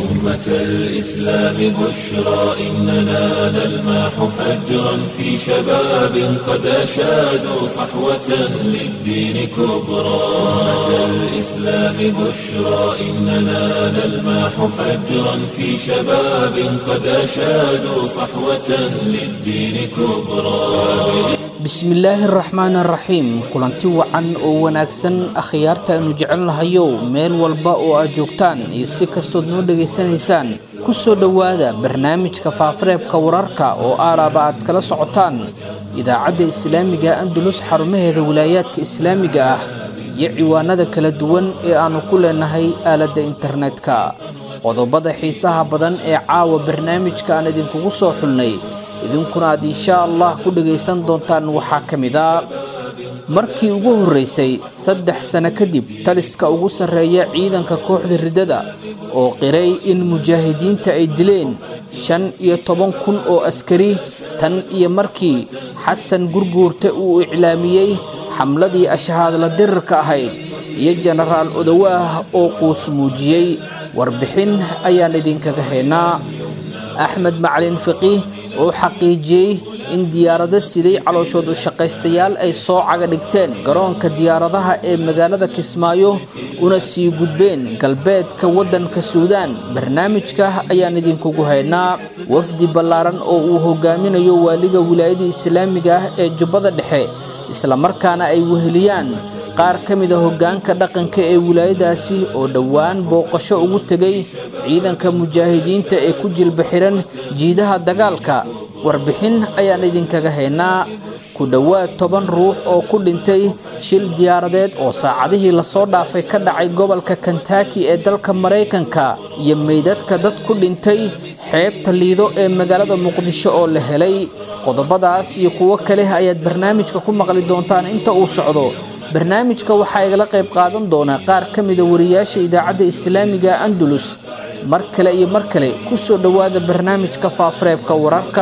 أمة الإسلام بشرى إننا نلمح فجرا في شباب قد أشادوا صحوة للدين كبرى أمة الإسلام بشرى إننا نلمح فجرا في شباب قد أشادوا صحوة للدين كبرى bismillaahi araxmaan araxiim kulanti wacan oo wanaagsan akhyaarta aynu jecelnahayow meel walba oo aad joogtaan iyo si kastood noo dhegaysanaysaan ku soo dhowaada barnaamijka faafareebka wararka oo aalaaba aad kala socotaan idaacadda islaamiga andalus xarumaheeda wilaayaadka islaamiga ah iyo ciwaanada kala duwan ee aannu ku leenahay aaladda internetka qodobada xiisaha badan ee caawa barnaamijka aan idinkugu soo xulnay idinkuna aad inshaa allah ku dhagaysan doontaan waxaa ka mid a markii ugu horraysay saddex sano kadib taliska ugu sarreeya ciidanka kooxda riddada oo qiray in mujaahidiinta ay dileen shan iyo toban kun oo askari tan iyo markii xasan gurguurta uu iclaamiyey xamladii ashahaadla dirirka ahayd iyo jenaraal odowaah oo quus muujiyey warbixin ayaan idinkaga haynaa axmed macalin fiqiih oo xaqiijiyey in diyaarado siday calooshood u shaqaystayaal ay soo caga dhigteen garoonka diyaaradaha ee magaalada kismaayo una sii gudbeen galbeedka waddanka suudaan barnaamijka ayaan idinkugu haynaa wafdi ballaaran oo uu hogaaminayo waaliga wilaayada islaamiga ah ee jubbada dhexe islamarkaana ay weheliyaan qaar ka mida hoggaanka dhaqanka ee wilaayadaasi oo dhowaan booqasho ugu tegay ciidanka mujaahidiinta ee ku jilba xihan jiidaha dagaalka warbixin ayaan idinkaga haynaa ku dhowaad toban ruux oo ku dhintay shil diyaaradeed oo saacadihii lasoo dhaafay ka dhacay gobolka kentaki ee dalka maraykanka iyo meydadka dad ku dhintay xeebta liido ee magaalada muqdisho oo la helay qodobadaas iyo kuwo kale ayaad barnaamijka ku maqli doontaan inta uu socdo barnaamijka waxaa igala qayb qaadan doona qaar ka mida wariyaasha idaacadda islaamiga andalus mar kale iyo mar kale ku soo dhowaada barnaamijka faafareebka wararka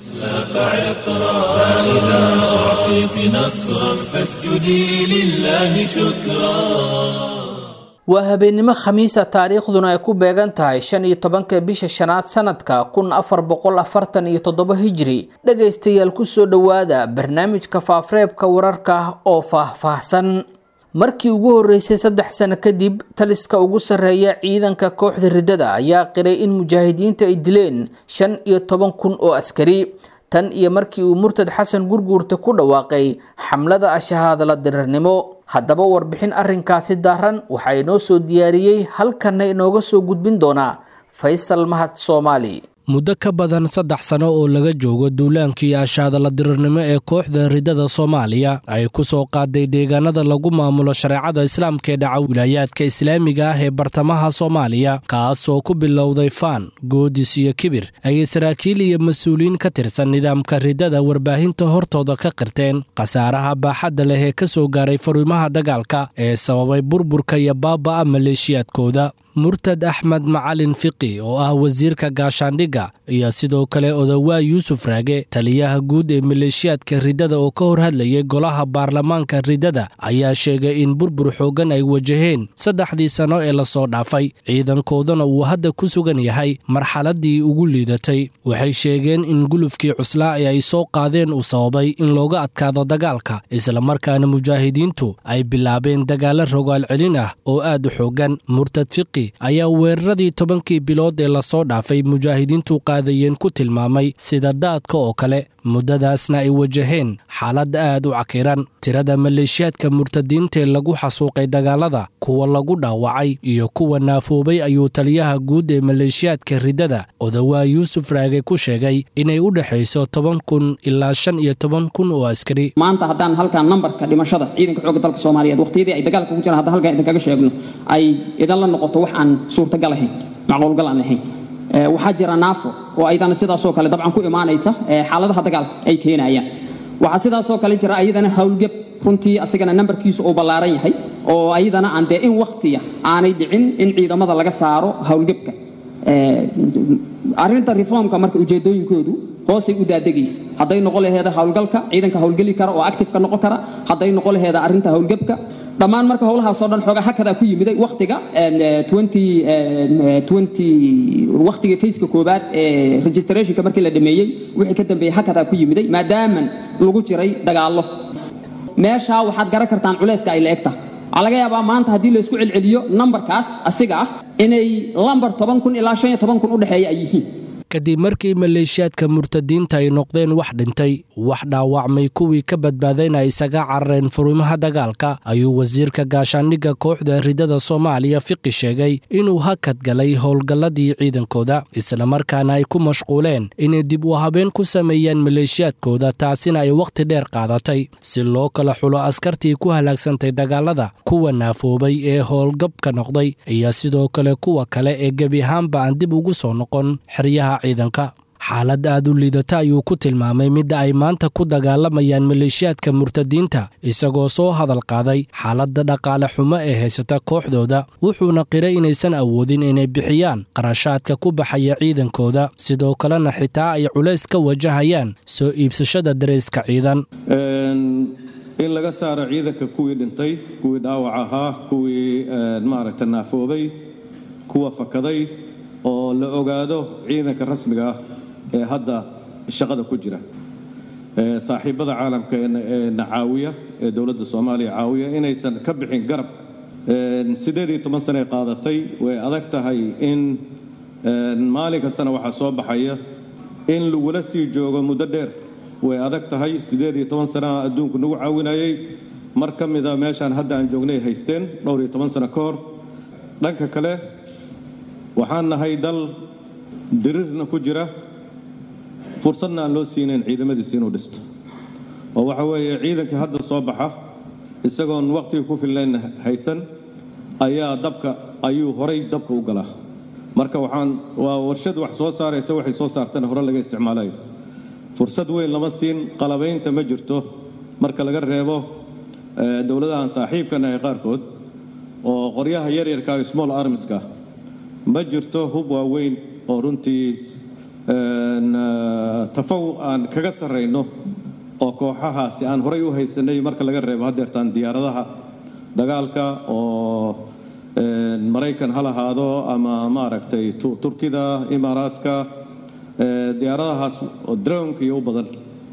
waa habeennimo khamiisa taariikhduna ay ku beegan tahay shan iyo tobanka bisha shanaad sanadka kun afar boqol afartan iyo toddoba hijri dhegaystayaal ku soo dhowaada barnaamijka faafareebka wararka oo faah-faahsan markii ugu horreysay saddex sano kadib taliska ugu sarreeya ciidanka kooxda riddada ayaa qiray in mujaahidiinta ay dileen shan iyo toban kun oo askari tan iyo markii uu murtad xasan gurguurta ku dhawaaqay xamlada ashahaadala dirirnimo haddaba warbixin arrinkaasi daaran waxaa inoo soo diyaariyey halkanna inooga soo gudbin doonaa faysal mahad soomaali muddo ka badan saddex sano oo laga joogo duulaankii ashaadala dirirnimo ee kooxda riddada soomaaliya ay ku soo qaaday deegaanada lagu maamulo shareecada islaamka ee dhaca wilaayaadka islaamiga ah ee bartamaha soomaaliya kaas oo ku bilowday faan goodis iyo kibir ayay saraakiil iyo mas-uuliyiin ka tirsan nidaamka riddada warbaahinta hortooda ka qirteen khasaaraha baaxadda leh ee ka soo gaaray fariimaha dagaalka ee sababay burburka iyo baaba'a maleeshiyaadkooda murtad axmed macalin fiqi oo ah wasiirka gaashaandhigga iyo sidoo kale odawaa yuusuf raage taliyaha guud ee maleeshiyaadka riddada oo ka hor hadlayay golaha baarlamaanka riddada ayaa sheegay in burbur xooggan ay wajaheen saddexdii sanno ee lasoo dhaafay ciidankoodana uu hadda ku sugan yahay marxaladdii ugu liidatay waxay sheegeen in gulufkii cuslaa ee ay soo qaadeen uu sababay in looga adkaado dagaalka islamarkaana mujaahidiintu ay bilaabeen dagaalo rogaal celin ah oo aad u xooggan murtad fiqi ayaa weeraradii tobankii bilood ee lasoo dhaafay mujaahidiintu qaadayeen ku tilmaamay sida daadka oo kale muddadaasna ay wajaheen xaalad aad u cakiran tirada maleeshiyaadka murtadiintaee lagu xasuuqay dagaalada kuwa lagu dhaawacay iyo kuwa naafoobay ayuu taliyaha guud ee maleeshiyaadka riddada odawaa yuusuf raage ku sheegay inay u dhexayso toban kun ilaa shan iyo toban kun oo askari maanta haddaan halkaan nambarka dhimashada ciidanka xoogga dalka soomaaliyeed waqtiyadii ay dagaalka ku jiraan hadda halkaan idinkaga sheegno ay idan la noqoto wax aan suurtagal ahayn macquulgal aan ahayn waxaa jira naafo oo ayadana sidaasoo kale dabcan ku imaanaysa xaaladaha dagaalka ay keenayaan waxaa sidaasoo kale jira ayadana howlgeb runtii asigana nambarkiisu uu ballaaran yahay oo ayadana aan dee in wakhtiya aanay dhicin in ciidamada laga saaro howlgebka arrinta reformka marka ujeedooyinkoodu hoosay u daadegaysa hadday noqon laheeda howlgalka ciidanka howlgeli kara oo actifeka noqon kara hadday noqon laheeda arrinta howlgebka dhammaan marka howlahaasoo dhan xoogaa hakadaa ku yimiday wakhtiga wakhtigii fayska koobaad ee registrationka markii la dhameeyey wixii ka dambeeyey hakadaa ku yimiday maadaaman lagu jiray dagaallo meeshaa waxaad garan kartaan culayska ay la eg tahay waxaa laga yaabaa maanta haddii la isku celceliyo nambarkaas asiga ah inay lambar toban kun ilaa shan iyo toban kun u dhexeeya ay yihiin kadib markii maleeshiyaadka murtadiinta ay noqdeen wax dhintay wax dhaawacmay kuwii ka badbaadayna ay isaga carareen furimaha dagaalka ayuu wasiirka gaashaandhigga kooxda ridada soomaaliya fiqi sheegay inuu hakad galay howlgalladii ciidankooda islamarkaana ay ku mashquuleen inay dib u habeen ku sameeyaan maleeshiyaadkooda taasina ay wakhti dheer qaadatay si loo kala xulo askartii ku halaagsantay dagaalada kuwa naafoobay ee howlgabka noqday iyo sidoo kale kuwa kale ee gebi ahaanba aan dib ugu soo noqon xeryaha ciidanka xaalad aad u liidata ayuu ku tilmaamay midda ay maanta ku dagaalamayaan maleeshiyaadka murtadiinta isagoo soo hadal qaaday xaaladda dhaqaale xumo ee haysata kooxdooda wuxuuna qiray inaysan awoodin inay bixiyaan qarashaadka ku baxaya ciidankooda sidoo kalena xitaa ay culays ka wajahayaan soo iibsashada darayska ciidan in laga saaro ciidanka kuwii dhintay kuwii dhaawac ahaa kuwii maaragta naafoobay kuwa fakaday oo la ogaado ciidanka rasmiga ah ee hadda shaqada ku jira saaxiibada caalamka ee na caawiya ee dowladda soomaaliya caawiya inaysan ka bixin garab siddeed iyo toban sane qaadatay way adag tahay in maalin kastana waxaa soo baxaya in lagula sii joogo muddo dheer way adag tahay siddeed iyo toban sanaa adduunku nagu caawinayay mar ka mida meeshaan hadda aan joognay haysteen dhowr iyo toban sano ka hor dhanka kale waxaan nahay dal dirirna ku jira fursadna aan loo siinayn ciidamadiisa inuu dhisto oo waxa weeye ciidankii hadda soo baxa isagoon wakhtiga ku fillayn haysan ayaa dabka ayuu horay dabka u galaa marka waxaan waa warshad wax soo saaraysa waxay soo saartana hore laga isticmaalayo fursad weyn lama siin qalabaynta ma jirto marka laga reebo dowladahan saaxiibkana ee qaarkood oo qoryaha yaryarka small armiska ma jirto hub waaweyn oo runtii tafaw aan kaga sarrayno oo kooxahaasi aan horay u haysanay marka laga reebo haddeertaan diyaaradaha dagaalka oo maraykan ha lahaado ama maaragtay turkida imaaraadka diyaaradahaas oo drownka iyo u badan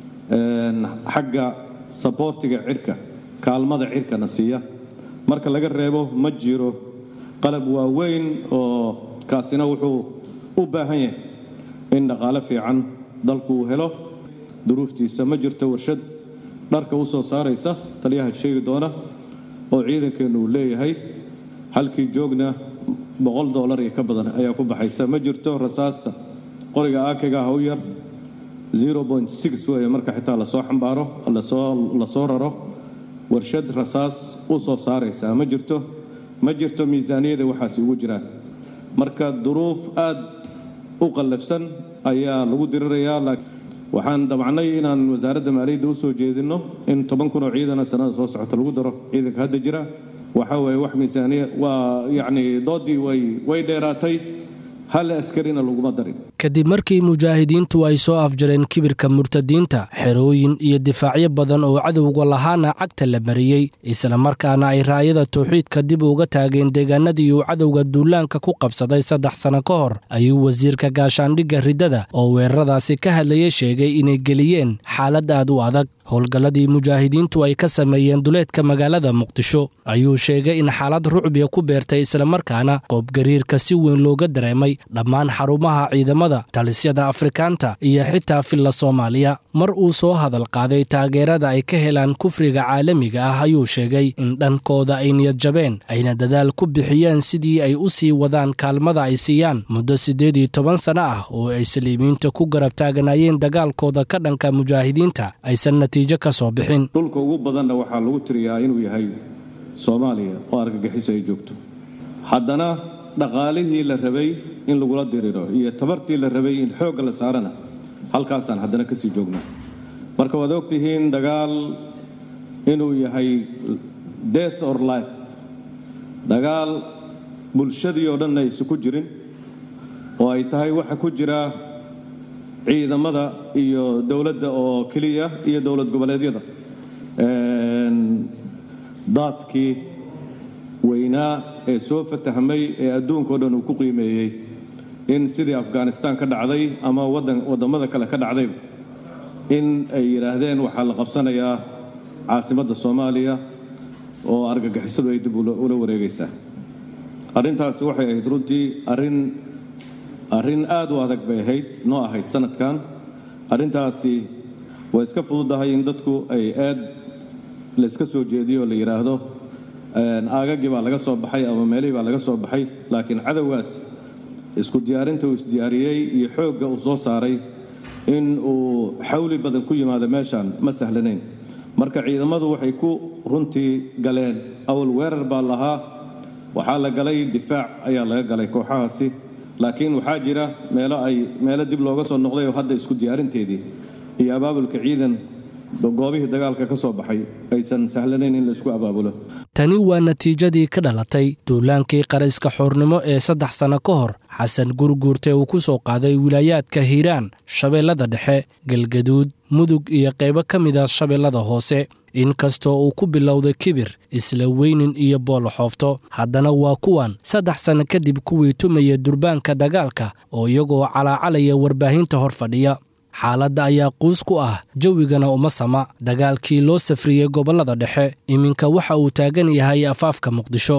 xagga saboortiga cirka kaalmada cirkana siiya marka laga reebo ma jiro qalab waaweyn oo kaasina wuxuu u baahan yahay in dhaqaale fiican dalku uu helo duruuftiisa ma jirto warshad dharka u soo saaraysa taliyaha sheegi doona oo ciidankeennu uu leeyahay halkii joogna boqol dollar iyo ka badan ayaa ku baxaysa ma jirto rasaasta qoriga aakiga ah u yar weeye marka xitaa lasoo xambaaro la soo raro warshad rasaas u soo saaraysa ma jirto ma jirto miisaaniyada waxaasi ugu jiraan marka duruuf aad u qallafsan ayaa lagu dirirayaa waxaan dabacnay inaan wasaaradda maaliyadda u soo jeedinno in toban kun oo ciidana sannada soo socota lagu daro ciidanka hadda jira waxa weeye wax miisaaniya waa yacni doodii way way dheeraatay hal askarina laguma darin kadib markii mujaahidiintu ay soo afjareen kibirka murtadiinta xerooyin iyo difaacyo badan oo cadowga lahaana cagta la mariyey islamarkaana ay raayada tawxiidka dib uga taageen deegaanadii uu cadowga duulaanka ku qabsaday saddex sano ka hor ayuu wasiirka gaashaandhigga riddada oo weeraradaasi ka hadlayay sheegay inay geliyeen xaalad aad u adag howlgalladii mujaahidiintu ay ka sameeyeen duleedka magaalada muqdisho ayuu sheegay in xaalad rucbiya ku beertay islamarkaana qoobgariirka si weyn looga dareemay dhammaan xarumaha ciidamada talisyada afrikaanta iyo xitaa filla soomaaliya mar uu soo hadal qaaday taageerada ay ka helaan kufriga caalamiga ah ayuu sheegay in dhankooda ay niyad jabeen ayna dadaal ku bixiyeen sidii ay u sii wadaan kaalmada ay siiyaan muddo siddeed iyo toban sano ah oo ay saliimiinta ku garab taaganaayeen dagaalkooda ka dhanka mujaahidiinta aysan natiijo ka soo bixin dhulka ugu badanna waxaa lagu tiriyaa inuu yahay soomaaliya oo argagixiso ay joogto haddana dhaqaalihii la rabay in lagula diriro iyo tabartii la rabay in xoogga la saarana halkaasaan haddana kasii joognaa marka waad ogtihiin dagaal inuu yahay death or life dagaal bulshadii oo dhan aysu ku jirin oo ay tahay waxa ku jira ciidamada iyo dowladda oo keliya iyo dowlad goboleedyada daadkii weynaa ee soo fatahmay ee adduunkao dhan uu ku qiimeeyey in sidii afghanistaan ka dhacday ama waddamada kale ka dhacdayba in ay yidhaahdeen waxaa la qabsanayaa caasimadda soomaaliya oo argagixisadu ay dib ula wareegaysaa arrintaasi waxay ahayd runtii arrin arrin aad u adag bay ahayd noo ahayd sanadkan arrintaasi way iska fududahay in dadku ay aad la iska soo jeediyo oo la yidhaahdo aagagii baa laga soo baxay ama meelihii baa laga soo baxay laakiin cadowgaas isku diyaarinta uu isdiyaariyey iyo xoogga uu soo saaray in uu xawli badan ku yimaado meeshaan ma sahlanayn marka ciidamadu waxay ku runtii galeen awal weerar baa lahaa waxaa la galay difaac ayaa laga galay kooxahaasi laakiin waxaa jira meelo ay meelo dib looga soo noqday oo hadda isku diyaarinteedii iyo abaabulka ciidan goobihii dagaalka ka soo baxay aysan sahlanayn in laisku abaabulo tani waa natiijadii ka dhalatay duulaankii qarayska xoornimo ee saddex sanno ka hor xasan gurguurte uu ku soo qaaday wilaayaadka hiiraan shabeellada dhexe galgaduud mudug iyo qaybo ka mida shabeellada hoose inkastoo uu ku bilowday kibir isla weynin iyo booloxoofto haddana waa kuwan saddex sanno kadib kuwii tumaya durbaanka dagaalka oo iyagoo calaacalaya warbaahinta hor fadhiya xaaladda ayaa quus ku ah jawigana uma sama dagaalkii loo safriyey gobollada dhexe iminka waxa uu taagan yahay afaafka muqdisho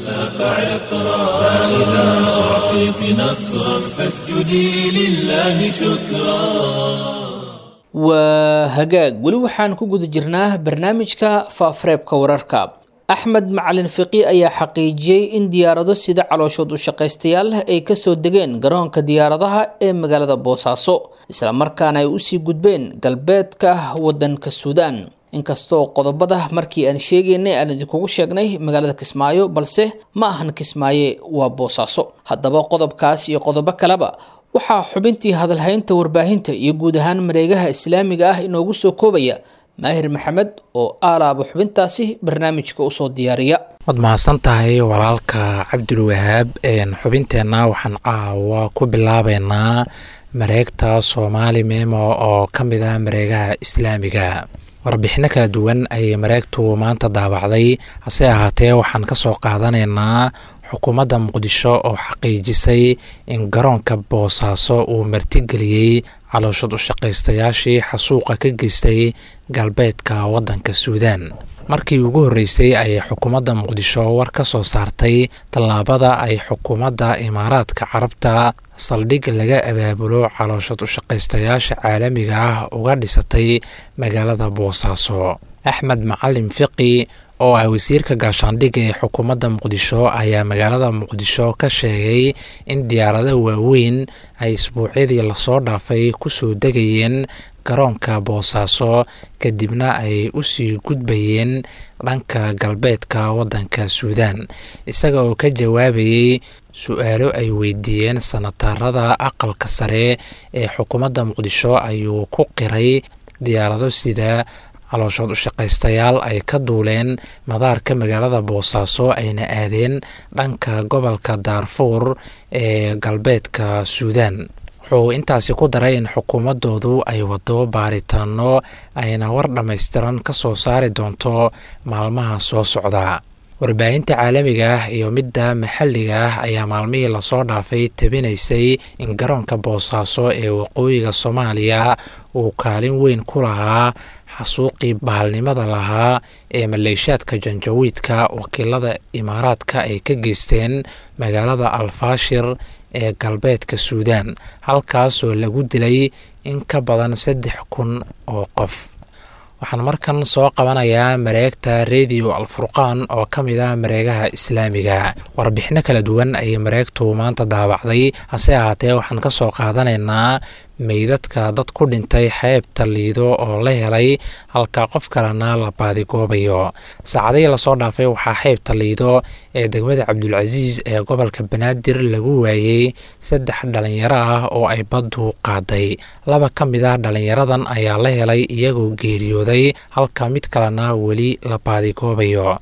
waa hagaag weli waxaan ku guda jirnaa barnaamijka faafareebka wararka axmed macalin fiqi ayaa xaqiijiyey in diyaarado sida calooshood u shaqaystayaal ay kasoo degeen garoonka diyaaradaha ee magaalada boosaaso islamarkaana ay usii gudbeen galbeedka wadanka suudaan inkastoo qodobada markii aan sheegaynay aan idinkugu sheegnay magaalada kismaayo balse ma ahan kismaaye waa boosaaso haddaba qodobkaas iyo qodobo kaleba waxaa xubintii hadalhaynta warbaahinta iyo guud ahaan mareegaha islaamiga ah inoogu soo koobaya maahir maxamed oo aalaaba xubintaasi barnaamijka usoo diyaariya waad mahadsan tahay walaalka cabdulwahaab xubinteenna waxaan caawa ku bilaabeynaa mareegta soomaali memo oo ka mid ah mareegaha islaamiga warbixino kala duwan ayay mareegtu maanta daabacday hase ahaatee waxaan ka soo qaadanaynaa xukuumadda muqdisho oo xaqiijisay in garoonka boosaaso uu martigeliyey calooshad u shaqaystayaashii xasuuqa ka geystay galbeedka waddanka suudaan markii ugu horreysay ayay xukuumadda muqdisho war ka soo saartay tallaabada ay xukuumadda imaaraadka carabta saldhig laga abaabulo calooshad u shaqaystayaasha caalamiga ah uga dhisatay magaalada boosaaso axmed macalin fiqi oo ah wasiirka gaashaandhigga ee xukuumadda muqdisho ayaa magaalada muqdisho ka sheegay in diyaaradaha waaweyn ay isbuucyadii lasoo dhaafay kusoo degayeen garoonka boosaaso kadibna ay usii gudbayeen dhanka galbeedka waddanka suudaan isaga oo ka jawaabayey su-aalo ay weydiiyeen sanataarada aqalka sare ee xukuumadda muqdisho ayuu ku qiray diyaarado sida calooshood u shaqaystayaal ay ka duuleen madaarka magaalada boosaaso ayna aadeen dhanka gobolka daarfuur ee galbeedka suudaan wuxuu intaasi ku daray in xukuumaddoodu ay wado baaritaano ayna war dhammaystiran ka soo saari doonto maalmaha soo socda warbaahinta caalamiga ah iyo midda maxalliga ah ayaa maalmihii lasoo dhaafay tabinaysay in garoonka boosaaso ee waqooyiga soomaaliya uu kaalin weyn ku lahaa xasuuqii bahalnimada lahaa ee maleeshaadka janjawiidka wakiilada imaaraadka ay ka geysteen magaalada alfaashir ee galbeedka suudaan halkaasoo lagu dilay in ka badan saddex kun oo qof waxaan markan soo qabanayaa mareegta radio alfurqaan oo ka mid ah mareegaha islaamiga warbixino kala duwan ayay mareegtu maanta daabacday hase ahaatee waxaan ka soo qaadanaynaa meydadka dad ku dhintay xeebta liido oo la helay halka qof kalena la baadigoobayo saacadihii lasoo dhaafay waxaa xeebta liido ee degmada cabdulcasiis ee gobolka banaadir lagu waayey saddex dhalinyaro ah oo ay baddu qaaday laba ka mid ah dhalinyaradan ayaa la helay iyagoo geeriyooday halka mid kalena weli la baadigoobayo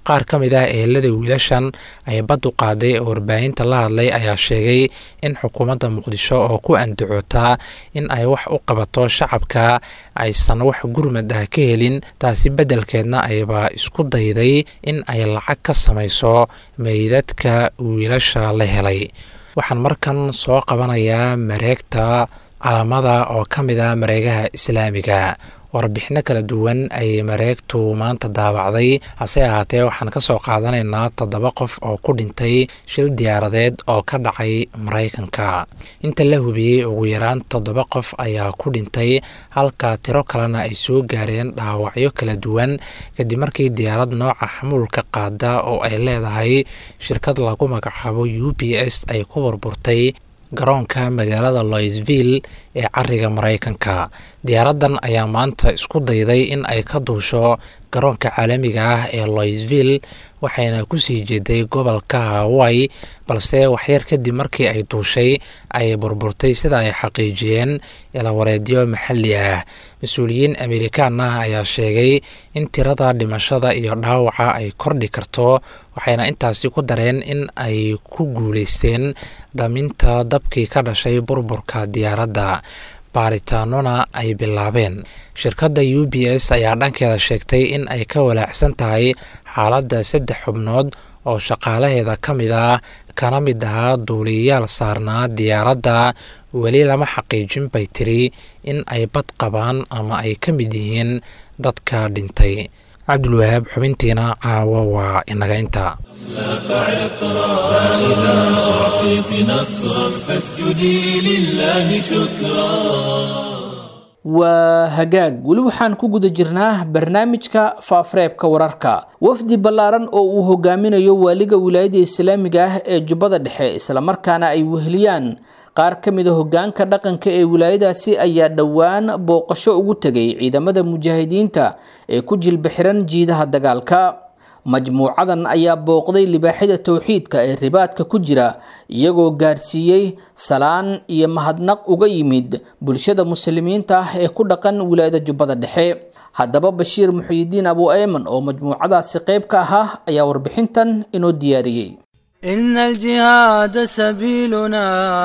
qaar ka mid ah eelada wiilashan ay baddu qaaday oo warbaahinta la hadlay ayaa sheegay in xukuumadda muqdisho oo ku andacootaa in ay wax u qabato shacabka aysan wax gurmad ah ka helin taasi beddelkeedna ayba isku dayday in ay lacag ka samayso meydadka wiilasha la helay waxaan markan soo qabanayaa mareegta calamada oo ka mid ah mareegaha islaamiga warbixino kala duwan ayay mareegtu maanta daabacday hase ahaatee waxaan ka soo qaadanaynaa toddoba qof oo ku dhintay shil diyaaradeed oo ka dhacay maraykanka inta la hubiyey ugu yaraan toddoba qof ayaa ku dhintay halka tiro kalena ay soo gaareen dhaawacyo kala duwan kadib markii diyaarad nooca xamuulka qaada oo ay leedahay shirkad lagu magacaabo u b s ay ku burburtay garoonka magaalada loisville ee cariga maraykanka diyaaraddan ayaa maanta isku dayday in ay ka duusho garoonka caalamiga ah ee loisville waxayna kusii jeeday gobolka hawaii balse waxyar kadib markii ay duushay ay burburtay sida ay xaqiijiyeen ilawareedyo maxalli ah mas-uuliyiin amerikaan ah ayaa sheegay in tirada dhimashada iyo dhaawaca ay kordhi karto waxayna intaasi ku dareen in ay ku guuleysteen dhaminta dabkii ka dhashay burburka diyaaradda baaritaanona ay bilaabeen shirkadda u b s ayaa dhankeeda sheegtay in ay ka walaacsan tahay xaaladda saddex xubnood oo shaqaalaheeda ka mid ah kana mid ahaa duuliyayaal saarnaa diyaaradda weli lama xaqiijin bay tiri in ay bad qabaan ama ay ka mid yihiin dadka dhintay cabdulwahaab xubintiina caawo waa inaga inta فإذا أعطيت نصرا فاسجدي لله شكرا waa hagaag weli waxaan ku guda jirnaa barnaamijka faafareebka wararka wafdi ballaaran oo uu hogaaminayo waaliga wilaayada islaamiga ah ee jubbada dhexe islamarkaana ay weheliyaan qaar ka mida hogaanka dhaqanka ee wilaayadaasi ayaa dhowaan booqasho ugu tegay ciidamada mujaahidiinta ee ku jilba xiran jiidaha dagaalka majmuucadan ayaa booqday libaaxida towxiidka ee ribaadka ku jira iyagoo gaarsiiyey salaan iyo mahadnaq uga yimid bulshada muslimiinta ah ee ku dhaqan wilaayada jubbada dhexe haddaba bashiir muxiyidiin abu ayman oo majmuucadaasi qayb ka ahaa ayaa warbixintan inoo diyaariyey إن الجهاد سبيلنا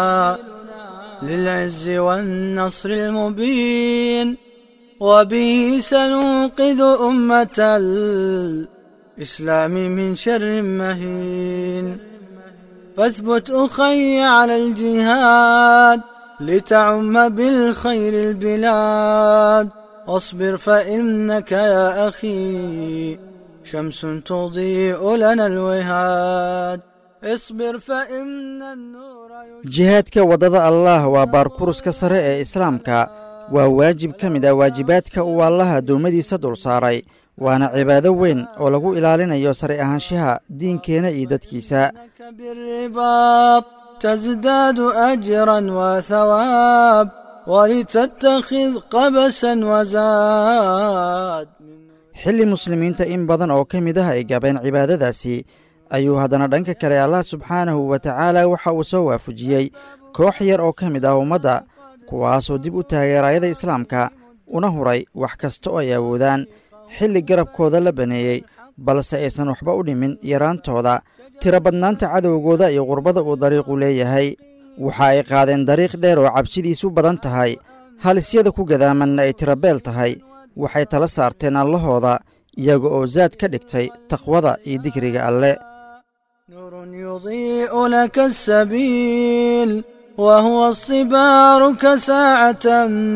للعز والنصر المبين وبه سننقذ أمة الإسلام من شر مهين فاثبت أخي على الجهاد لتعم بالخير البلاد واصبر فإنك يا أخي شمس تضيء لنا الوهاد اصبر فإن النور jihaadka waddada allaah waa baarkuruska sare ee islaamka waa waajib ka mid ah waajibaadka uu allaha addoommadiisa dul saaray waana cibaado weyn oo lagu ilaalinayo sare ahaanshaha diinkeenna iyo dadkiisa لك بالرباط تزداد أجرا وثواب ولتتخذ قبسا وزاد xilli muslimiinta in badan oo ka mid ah ay gabeen cibaadadaasi ayuu haddana dhanka kale allah subxaanahu wa tacaala waxa uu soo waafajiyey koox yar oo ka mid ah ummadda kuwaasoo dib u taageerayada islaamka una huray wax kasta oo ay awoodaan xilli garabkooda la baneeyey balse aysan waxba u dhimin yaraantooda tiro badnaanta cadowgooda iyo qurbada uu dariiqu leeyahay waxa ay qaadeen dariiq dheer oo cabsidiisu badan tahay halisyada ku gadaamanna ay tirabeel tahay waxay tala saarteen allahooda iyaga oo zaad ka dhigtay taqwada iyo digriga alle نور يضيء لك السبيل وهو الصبار كساعة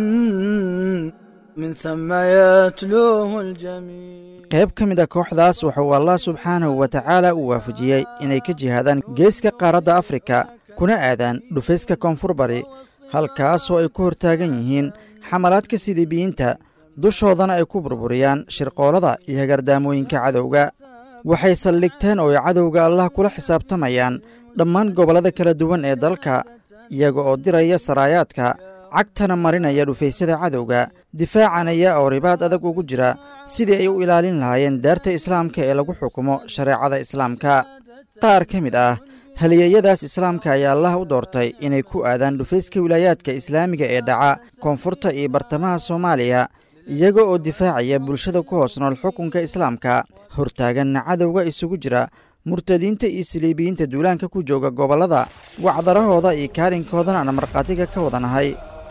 من ثم يتلوه الجميل qayb ka mid a kooxdaas wuxuu allah subxaanahu wa tacaala uu waafajiyey inay ka jihaadaan geeska qaaradda afrika kuna aadaan dhufayska koonfur bari halkaasoo ay ku hortaagan yihiin xamalaadka siliibiyiinta dushoodana ay ku burburiyaan shirqoolada iyo hagardaamooyinka cadowga waxay saldhigteen oo ay cadowga allah kula xisaabtamayaan dhammaan gobollada kala duwan ee dalka iyaga oo diraya saraayaadka cagtana marinaya dhufaysyada cadowga difaacanaya oo ribaad adag ugu jira sidii ay u ilaalin lahaayeen daarta islaamka ee lagu xukumo shareecada islaamka qaar ka mid ah halyeeyadaas islaamka ayaa allah u doortay inay ku aadaan dhufayska wilaayaadka islaamiga ee dhaca koonfurta iyo bartamaha soomaaliya iyaga oo difaacaya bulshada ku hoos nool xukunka islaamka hortaaganna cadowga isugu jira murtadiinta iyo siliibiyiinta duulaanka ku jooga gobollada wacdarahooda iyo kaalinkoodana aan markhaatiga ka wadanahay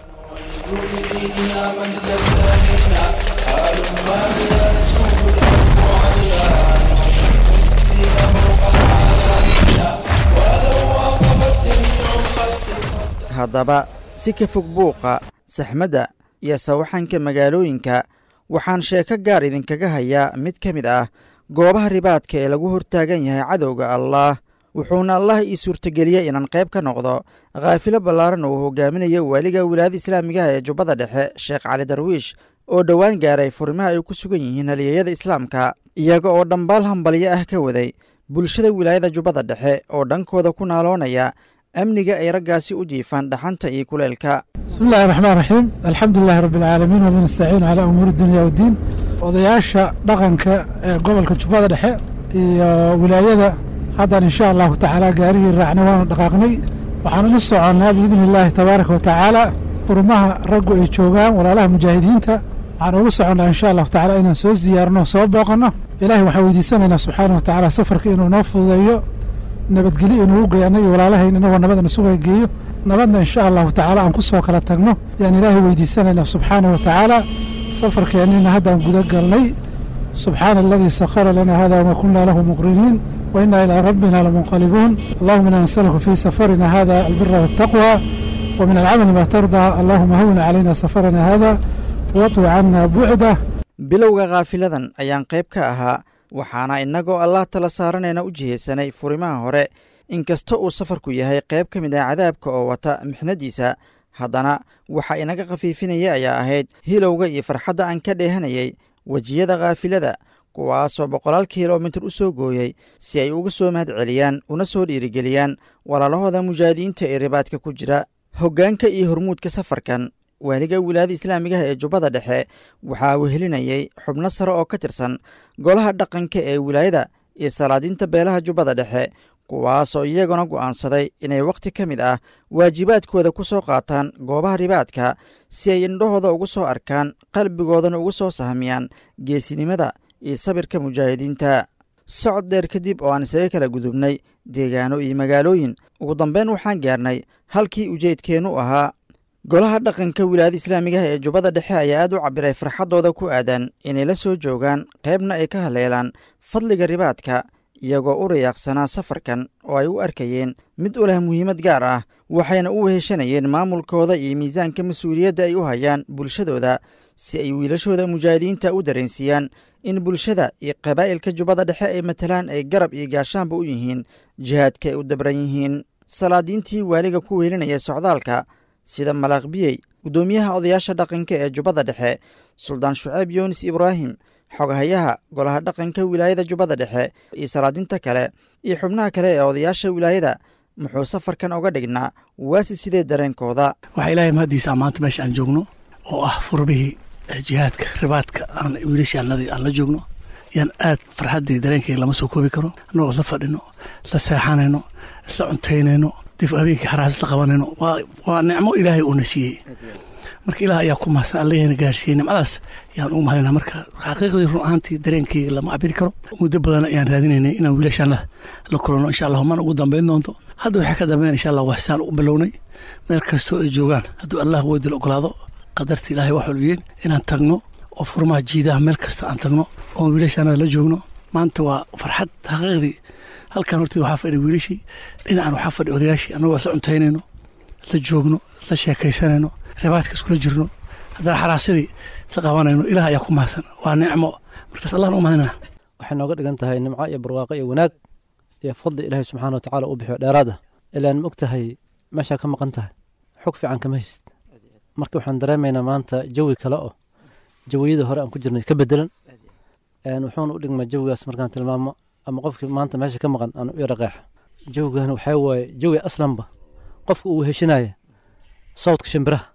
haddaba si ka fog buuqa saxmadda iyo sawaxanka magaalooyinka waxaan sheeko gaar idinkaga hayaa mid ka mid ah goobaha ribaadka ee lagu hortaagan yahay cadowga allaah wuxuuna allah ii suurtageliyey inaan qayb ka noqdo khaafilo ballaaran uu hogaaminayo waaliga wilaayada islaamigaha ee jubbada dhexe sheekh cali darwiish oo dhowaan gaaray furimaha ay ku sugan yihiin halyeeyada islaamka iyaga oo dhambaal hambalyo ah ka waday bulshada wilaayada jubbada dhexe oo dhankooda ku naaloonaya amniga ay raggaasi u jiifaan dhaxanta iyo kuleelka bismi illahi raxmaan raxiim alxamdu lilahi rabbi alcaalamiin wabi nastaciinu calaa umuuri dunya waddiin odayaasha dhaqanka ee gobolka jubbada dhexe iyo wilaayada haddan insha allahu tacaala gaarihii raacnay waanu dhaqaaqnay waxaanu la soconnaa biidni illaahi tabaaraka wa tacaala qurumaha raggu ay joogaan walaalaha mujaahidiinta waxaan ugu soconnaa insha allahu tacala inaan soo siyaarno soo booqanno ilaahay waxaan weydiisanaynaa subxaana wa tacaala safarka inuu noo fududeeyo nabadgelyo inugu geeyo annaga walaalahayn inagoo nabadna suga geeyo nabadna insha allahu tacaala aan ku soo kala tagno yaan ilaahay weydiisanaynaa subxaana wa tacaala safarkeennina haddaan guda galnay subxaana aladii sakhara lana hada wama kunna lahu muqriniin wa inna ilaa rabbina lamunqalibuun allahuma inaa nasaluka fii safarina hada albira waataqwa wa min alcamali ma tardaa allahuma hawina calayna safarana hada watwi cana bucdah bilowga khaafiladan ayaan qayb ka ahaa waxaana innagoo allah tala saaranayna u jihaysanay furimaha hore inkasta uu safarku yahay qayb ka mid ah cadaabka oo wata mixnadiisa haddana waxa inaga khafiifinaya ayaa ahayd hilowga iyo farxadda aan ka dheehanayay wejiyada khaafilada kuwaasoo boqolaal kilomitir u soo gooyey si ay uga soo mahad celiyaan una soo dhiirigeliyaan walaalahooda mujaahidiinta ee ribaadka ku jira hoggaanka iyo hormuudka safarkan waaliga wilaayada islaamigaha ee jubbada dhexe waxaa wehelinayay xubno sare oo ka tirsan golaha dhaqanka ee wilaayada iyo salaadiinta beelaha jubbada dhexe kuwaasoo iyaguna go'aansaday inay wakhti ka mid ah waajibaadkooda ku soo qaataan goobaha ribaadka si ay indhahooda ugu soo arkaan qalbigoodana ugu soo sahmiyaan geesinimada iyo sabirka mujaahidiinta socod dheer kadib oo aan isaga kala gudubnay deegaano iyo magaalooyin ugu dambeyn waxaan gaarnay halkii ujeedkeennu ahaa golaha dhaqanka wilaayada islaamigaha ee jubbada dhexe ayaa aad u cabbiray farxaddooda ku aadan inay la soo joogaan qaybna ay ka haleelaan fadliga ribaadka iyagoo u rayaaqsanaa safarkan oo ay u arkayeen mid u leh muhiimad gaar ah waxayna u weheshanayeen maamulkooda iyo miisaanka mas-uuliyadda ay u hayaan bulshadooda si ay wiilashooda mujaahidiinta u dareensiiyaan in bulshada iyo qabaa'ilka jubbada dhexe ay matalaan ay garab iyo gaashaanba u yihiin jihaadka ay u dabran yihiin salaadiintii waaliga ku weelinaya socdaalka sida malaaqbiyey guddoomiyaha odayaasha dhaqanka ee jubbada dhexe suldaan shuceyb yunis ibraahim xogahayaha golaha dhaqanka wilaayada jubbada dhexe iyo salaadinta kale iyo xubnaha kale ee odayaasha wilaayada muxuu safarkan oga dhignaa waasi sidee dareenkooda waxaa ilaahay mahaddiisa maanta meesha aan joogno oo ah furbihii jihaadka ribaadka aan wiilashaanadii aan la joogno yaan aad farxaddii dareenkayga lama soo koobi karo annagoo isla fadhino isla seexanayno isla cuntaynayno dib habeenkii xaraas isla qabanayno waa nicmo ilaahay uuna siiyey marka ilaah ayaa ku mahadsan allehna gaarsiiyey nimcadaas yaan ugu mahadinaa marka xaqiiqdii run ahaantii dareenkayga lama cabiri karo muddo badan ayaan raadinaynay inaan wiilashaanada la kulanno insha allah mana ugu dambayn doonto hadda waxay ka dambeyn insha allah waxsaan u bilownay meel kastoo ay joogaan hadduu allah weydil ogolaado qadarta ilaahay wax walbiyeen inaan tagno oo furmaha jiidaha meel kasta aan tagno oon wiilashaanada la joogno maanta waa farxad xaqiiqdii halkan horteed waxaa fadhi wiilashii dhinacan waxaa fadhi odayaashii annagoo isla cuntaynayno isla joogno isla sheekaysanayno ribaadka iskula jirno haddana xaraasadii isla qabanayno ilaah ayaa ku mahadsan waa nicmo markaas allahna u mahadinaa waxay nooga dhigan tahay nimco iyo barwaaqo iyo wanaag iyo fadli ilaahay subxaana watacaala u bixiyo dheeraad ah ilaan ma og tahay meeshaa ka maqan tahay xog fiican kama haysid marka waxaan dareemaynaa maanta jawi kale oo jawiyada hore aan ku jirnay ka bedelan wuxuuna u dhigmaa jawigaas markaan tilmaamo ama qofkii maanta meesha ka maqan aan u yara qeexa jawigan waxaa waaye jawi aslanba qofka uu heshinaya sawdka shimbiraha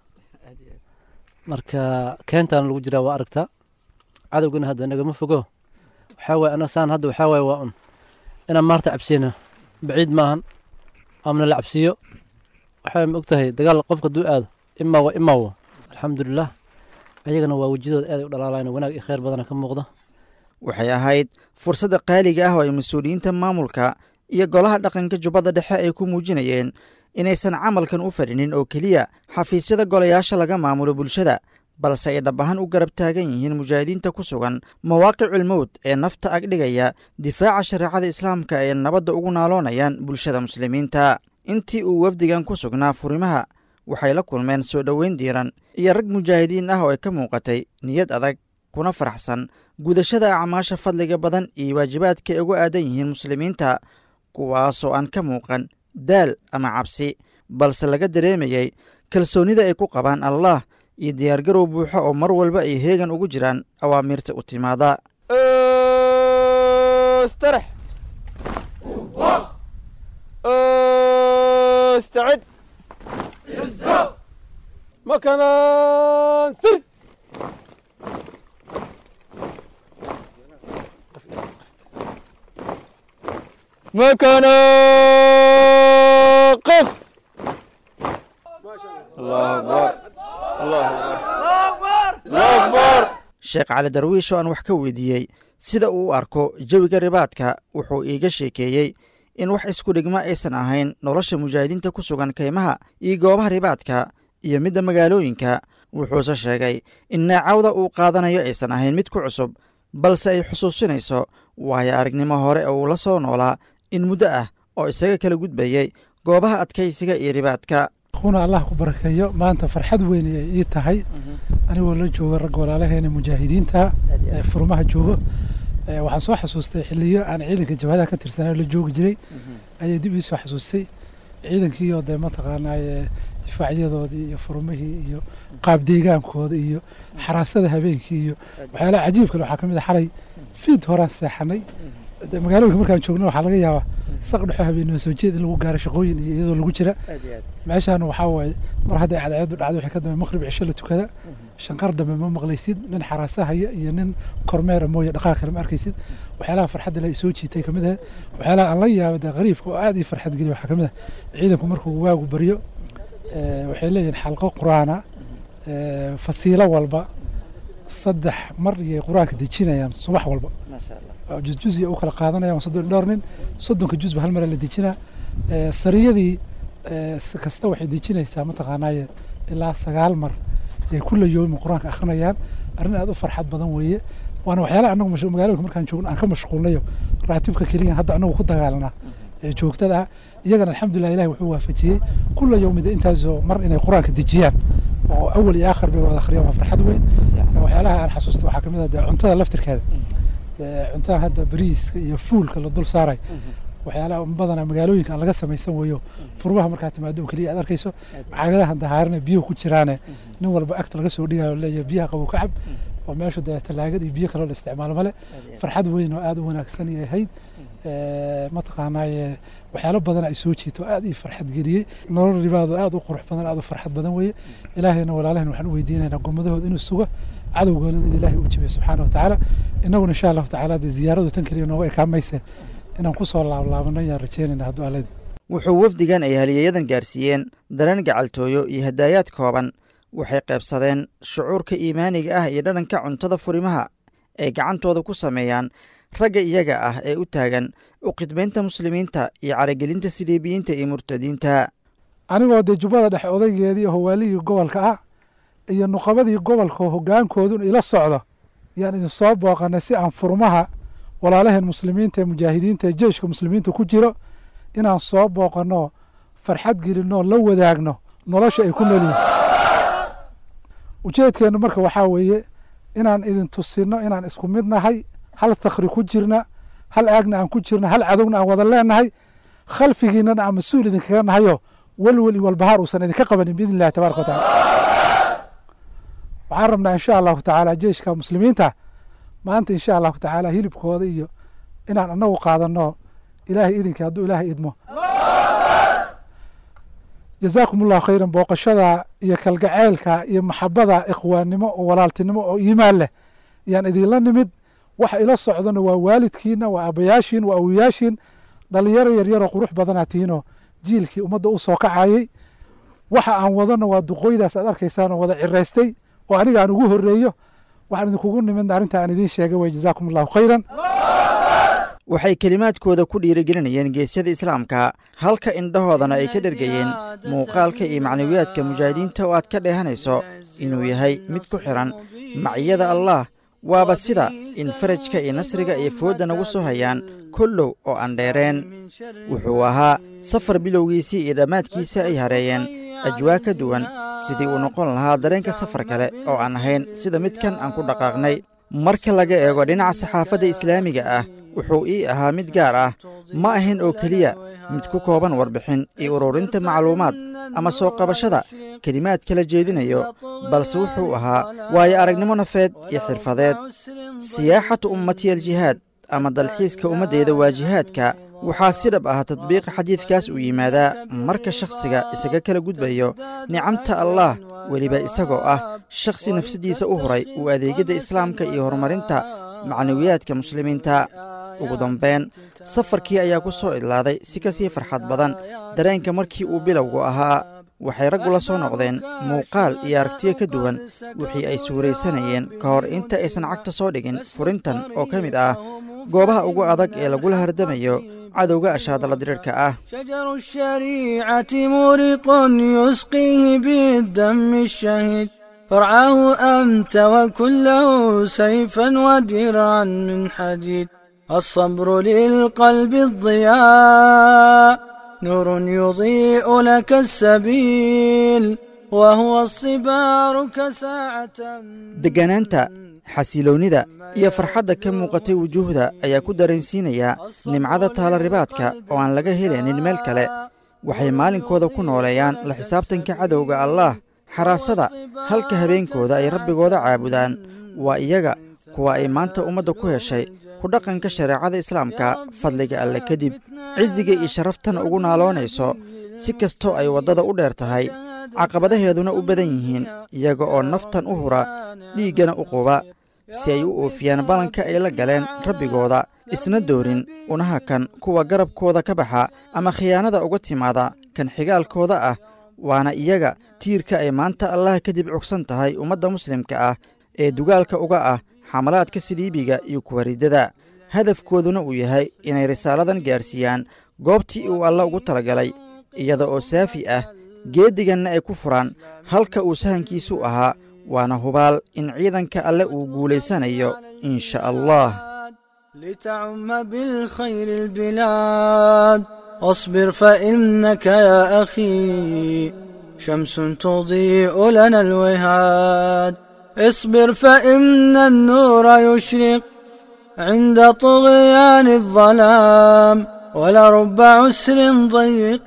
marka keentaan lagu jiraa waa aragtaa cadowgana hadda nagama fogo waxaa waye anaga saan hadda waxaa waye waa un inaan maarta cabsiyna baciid maahan amna la cabsiyo waxaa ma og tahay dagaal qofka hadduu aado imaa wa imaa wa alxamdulilah ayagana waa wejidooda aaday u dhalaalayna wanaag iyo khayr badana ka muuqda waxay ahayd fursadda qaaliga ah oo ay mas-uuliyiinta maamulka iyo golaha dhaqanka jubbadda dhexe ay ku muujinayeen inaysan camalkan u fadhinin oo keliya xafiisyada golayaasha laga maamulo bulshada balse ay dhab ahaan u garab taagan yihiin mujaahidiinta ku sugan mawaaqiculmowd ee nafta agdhigaya difaaca shareecada islaamka ee nabadda ugu naaloonayaan bulshada muslimiinta intii uu wafdigan ku sugnaa furimaha waxay la kulmeen soo dhoweyn diiran iyo rag mujaahidiin ah oo ay ka muuqatay niyad adag kuna faraxsan gudashada acmaasha fadliga badan iyo waajibaadka ay ugu aadan yihiin muslimiinta kuwaasoo aan ka muuqan daal ama cabsi balse laga dareemayay kalsoonnida ay ku qabaan allah iyo diyaargarow buuxo oo mar walba ay heegan ugu jiraan awaamiirta u timaada مكانا قف الله أكبر الله أكبر الله أكبر sheekh cali darwiish oo aan wax ka weydiiyey sida uu u arko jawiga ribaadka wuxuu iiga sheekeeyey in wax isku dhigma aysan ahayn nolosha mujaahidiinta ku sugan kaymaha iyo goobaha ribaadka iyo midda magaalooyinka wuxuuse sheegay in naacawda uu qaadanayo aysan ahayn mid ku cusub balse ay xusuusinayso waayo aragnimo hore oo uu la soo noolaa in muddo ah oo isaga kala gudbayey goobaha adkaysiga iyo ribaadka kuna allah ku barakeeyo maanta farxad weyn ay ii tahay anigoo la jooga ragga walaalaheena mujaahidiinta ee furmaha joogo waxaan soo xasuustay xiliyo aan ciidanka jabhadaha ka tirsanay la joogi jiray ayay dib ii soo xasuustay ciidankiioo dee mataqaanaaye difaacyadoodii iyo furmihii iyo qaab deegaankooda iyo xaraasada habeenkii iyo waxyaalaha cajiibka waxaa ka mid a xalay fiid horaan seexanay magaalooyinka markaan joogno waxaa laga yaabaa saq dhexo habeenimo soo jeed in lagu gaaro shaqooyin iyo iyadoo lagu jira meeshaan waxaa waaye mar hadday cadceedu dhacdo wixii ka dambe maqrib cisho la tukada shanqar dambe ma maqlaysid nin xaraasahaya iyo nin kormeera mooye dhaqaaq kale ma arkaysid waxyaalaha farxadda la soo jiitay kamid ah waxyaalaha aan la yaaba dee qariibka oo aad ii farxad geliya waxaa kamid ah ciidanku markuu waagu baryo waxay leeyihiin xalqo qur-aana fasiilo walba saddex mar iyay qur-aanka dejinayaan subax walba jusjus u kala qaadanayaan soddon dhowr nin soddonka jusba hal mara la dejinaa sariyadii kasta waxay dejinaysaa mataqaanaaye ilaa sagaal mar ay kula yoomi qur-aanka akrinayaan arrin aad u farxad badan weeye waana waxyaalaha anagu magaalooyinka markaan joogno aan ka mashquulnayo raatibka keliya hadda anagu ku dagaalanaa ee joogtada ah iyagana alxamdulilah ilahi wuxuu waafajiyey kula yowmida intaasoo mar inay qur-aanka dejiyaan oo awal iyo aakhir bay wada akhriyaan waa farxad weyn waxyaalaha aan xasuusta waxaa kamid ah dee cuntada laftirkeeda cuntada hadda bariiska iyo fuulka la dul saaray waxyaalaha badanaa magaalooyinka aan laga samaysan weeyo furmaha markaa timaado keliya aad arkayso caagadahan dahaarana biyuhu ku jiraane nin walba agta laga soo dhigayo leeyahay biyaha qabow ka cab oo meeshu dee talaagad iyo biyo kaloo la isticmaalo male farxad weyn oo aad u wanaagsan ay ahayd mataqaanaaye waxyaalo badan ay soo jiito aad ii farxad geliyey nolol ribaado aad u qurux badan aad u farxad badan weeye ilaahayna walaalaheen waxaan u weydiinaynaa gommadahooda inuu sugo cadowgoona in ilaahay uu jabiyo subxaana watacaala innaguna insha allahu tacaala dee ziyaaradu tan keliya nooga ekaamayse inaan ku soo laablaabano ayaan rajeynayna hadduu aleed wuxuu wafdigan ay haliyayadan gaarsiiyeen dareen gacaltooyo iyo hadaayaad kooban waxay qaybsadeen shucuurka iimaaniga ah iyo dhadhanka cuntada furimaha ay gacantooda ku sameeyaan ragga iyaga ah ee u taagan u khidmaynta muslimiinta iyo caragelinta siliibiyiinta iyo murtadiinta anigoo dee jubbada dhexe odaygeedii howaaligii gobolka ah iyo nuqabadii gobolka hoggaankoodun ila socdo yaan idin soo booqanay si aan furmaha walaalaheen muslimiinta ee mujaahidiinta ee jeyshka muslimiinta ku jiro inaan soo booqanno farxad gelinoo la wadaagno nolosha ay ku noolyihin ujeedkeennu marka waxaa weeye inaan idin tusinno inaan isku mid nahay hal takhri ku jirna hal aagna aan ku jirna hal cadowna aan wada leenahay khalfigiinana aan mas-uul idinkaga nahayo welwel iyo walbahaar uusan idinka qabanin biidn illahi tabaraka wa tacala waxaan rabnaa insha allahu tacaala jeyshka muslimiinta maanta insha allahu tacaala hilibkooda iyo inaan anagu qaadano ilaahay idinkii hadduu ilaahay idmo jazaakum allahu khayran booqashada iyo kalgaceylka iyo maxabada ikhwaannimo oo walaaltinimo oo iimaan leh ayaan idinla nimid waxa ila socdona waa waalidkiina waa abayaashiin waa awiyaashiin dhalinyaro yaryaroo qurux badanaa tihiinoo jiilkii ummadda u soo kacayey waxa aan wadano waa duqooydaas aad arkaysaanoo wada ciraystay oo aniga aan ugu horreeyo waxaan idinkugu nimidna arrinta aan idiin sheegay way jazaakum allahu khayran waxay kelimaadkooda ku dhiirigelinayeen geesyada islaamka halka indhahoodana ay ka dhergayeen muuqaalka iyo macnawiyaadka mujaahidiinta oo aad ka dheehanayso inuu yahay mid ku xidhan maciyada allaah waaba sida in farajka iyo nasriga iyo foodda nagu soo hayaan kollow oo aan dheereen wuxuu ahaa safar bilowgiisii iyo dhammaadkiisa ay hareeyeen ajwaa ka duwan sidii uu noqon lahaa dareenka safar kale oo aan ahayn sida midkan aan ku dhaqaaqnay marka laga eego dhinaca saxaafadda islaamiga ah wuxuu ii ahaa mid gaar ah ma ahayn oo keliya mid ku kooban warbixin iyo ururinta macluumaad ama soo qabashada kelimaad kala jeedinayo balse wuxuu ahaa waayo aragnimo nafeed iyo xirfadeed siyaaxatu ummatiya aljihaad ama dalxiiska ummaddeeda waa jihaadka waxaa si dhab ah tadbiiqa xadiidkaas uu yimaadaa marka shakhsiga isaga kala gudbayo nicamta allaah weliba isagoo ah shakhsi nafsaddiisa u huray uu adeegyadda islaamka iyo horumarinta macnawiyaadka muslimiinta ugu dambayn safarkii ayaa ku soo idlaaday si ka sii farxad badan dareenka markii uu bilowgu ahaa waxay raggu la soo noqdeen muuqaal iyo aragtiyo ka duwan wixii ay suuraysanayeen ka hor inta aysan cagta soo dhigin furintan oo ka mid ah goobaha ugu adag ee lagula hardamayo cadowga ashaadala diriirhka ah شجر الشريعة مورق يسقيه بالدم الشهيد فرعاه أنت وكله سيفا ودرعا من حديد الصبر للقلب الضياء نور يضيء لك السبيل وهو الصبار كساعة degganaanta xasiloonnida iyo farxadda ka muuqatay wujuuhda ayaa ku dareensiinaya nimcada taalaribaadka oo aan laga helaynin meel kale waxay maalinkooda ku nooleeyaan la xisaabtanka cadowga allaah xaraasada halka habeenkooda ay rabbigooda caabudaan waa iyaga kuwa ay maanta ummadda ku heshay ku dhaqanka shareecada islaamka fadliga alle kadib cisiga iyo sharaftana ugu naaloonayso si kastoo ay waddada u dheer tahay caqabadaheeduna u badan yihiin iyaga oo naftan u hura dhiiggana u quba si ay u oofiyaan ballanka ay la galeen rabbigooda isna doorin unaha kan kuwa garabkooda ka baxa ama khiyaanada uga timaada kan xigaalkooda ah waana iyaga tiirka ay maanta allah kadib cugsan tahay ummadda muslimka ah ee dugaalka uga ah xamalaadka siliibiga iyo kuwaridada hadafkooduna uu yahay inay risaaladan gaarsiiyaan goobtii uu alla ugu talagalay iyada oo saafi ah geediganna ay ku furaan halka uu sahankiisu ahaa waana hubaal in ciidanka alle uu guulaysanayo in sha allah لتعم بالخير البلاد واصبر فإنك يا أخي شمس تضيء لنا الوهاد اصبر فإن النور يشرق عند طغيان الظلام ولرب عسر ضيق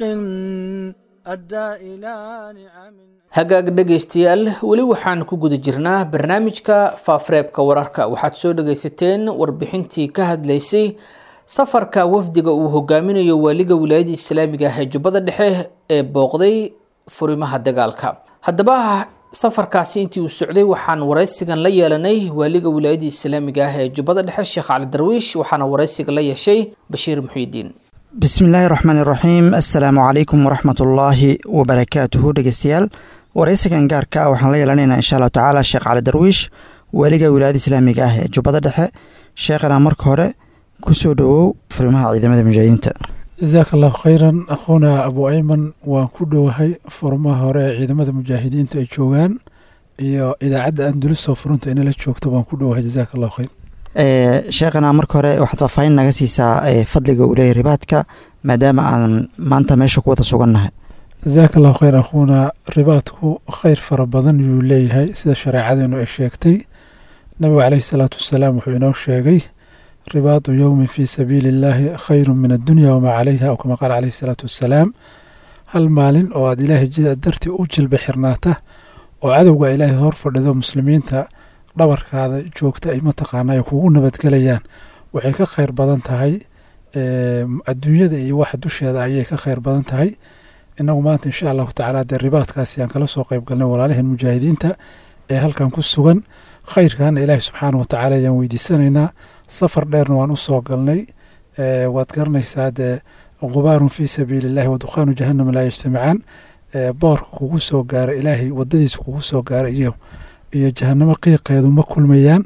أدى إلى نعم hagaag dhegaystayaal weli waxaan ku guda jirnaa barnaamijka faafareebka wararka waxaad soo dhagaysateen warbixintii ka hadlaysay safarka wafdiga uu hogaaminayo waaliga wilaayada islaamiga ah ee jubbada dhexe ee booqday furimaha dagaalka haddaba safarkaasi intii uu socday waxaan waraysigan la yeelanay waaliga wilaayada islaamiga ah ee jubbada dhexe sheekh cali darwiish waxaana waraysiga la yeeshay bashiir muxiidiin bismi illaahi raxmaan iraxiim assalaamu calaykum waraxmatullaahi wabarakaatuhu dhegeystayaal waraysigan gaarka ah waxaan la yeelanaynaa insha allahu tacaala sheekh cali darwiish waaliga wilaayada islaamiga ah ee jubbada dhexe sheekhana marka hore kusoo dhowow furimaha ciidamada mujaahidiinta jazaaka allahu khayran akhuuna abu ayman waan ku dhowahay furmaha hore ee ciidamada mujaahidiinta ay joogaan iyo idaacadda andalusoo furunta inala joogto waan ku dhowahay jazaaka allahu khayr sheekhana marka hore waxaad faahfaahin naga siisaa fadliga uu leeyahy ribaadka maadaama aan maanta meesha ku wada sugannahay jazaaka allahu khayr akhuuna ribaadku khayr fara badan yuu leeyahay sida shareecadeenu ay sheegtay nabigu caleyhi salaatu wasalaam wuxuu inoo sheegay ribaadu yowmin fii sabiili illaahi khayru min addunya wamaa calayha aw kama qaala caleyhi salaatu wasalaam hal maalin oo aad ilaahay jida dartii u jilba xirnaata oo cadowga ilaahay hor fadhido muslimiinta dhabarkaada joogta ay mataqaana ay kugu nabadgelayaan waxay ka khayr badan tahay adduunyada iyo waxa dusheeda ayay ka khayr badan tahay inagu maanta insha allahu tacaala dee ribaadkaasi aan kala soo qayb galnay walaalaheen mujaahidiinta ee halkan ku sugan khayrkana ilaahi subxaana watacaala ayaan weydiisanaynaa safar dheerna waan u soo galnay waad garanaysaa dee gubaarun fii sabiili illahi wa dukhaanu jahannama laa yajtamicaan boorka kugu soo gaara ilaahay wadadiisa kugu soo gaara iyo iyo jahanamo qiiqeedu ma kulmayaan